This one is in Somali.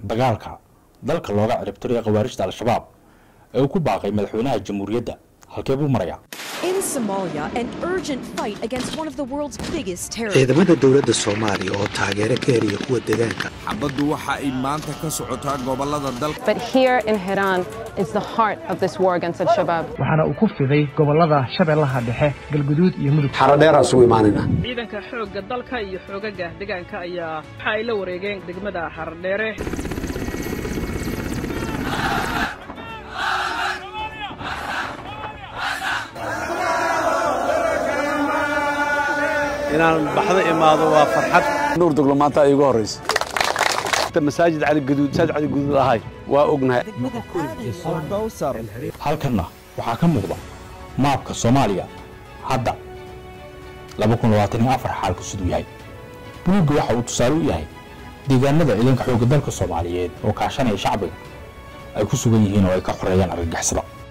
dagaalka dalka looga ciribtirayo khawaarijta al-shabaab ee uu ku baaqay madaxweynaha jamhuuriyadda halkee buu marayaa In Somalia, an urgent fight against one of the world's biggest terrorists. ciidamada dowladda soomaaliya oo taageero ka heliya kuwa deegaanka xabaddu waxa ay maanta ka socotaa gobollada dalka But here in Hiran is the heart of this war against Al Shabaab. waxaana uu ku fiday gobollada shabeellaha dhexe galguduud iyo mudug xaradheer isugu imaanayna ciidanka xoogga dalka iyo xoogaga deegaanka ayaa waxa ay la wareegeen degmada xardheere inaan baxdo imaado waa farxad nuur duglo maanta ay igu horraysa masaajid cali gaduud masaajid cali gaduud ahay waa ognahay halkanna waxaa ka muuqda maabka soomaaliya hadda xaalku siduu yahay buluugga waxa uu tusaale u yahay deegaanada ciidanka xoogga dalka soomaaliyeed oo kaashanaya shacbiga ay ku sugan yihiin oo ay ka xoreeyaan argagixisada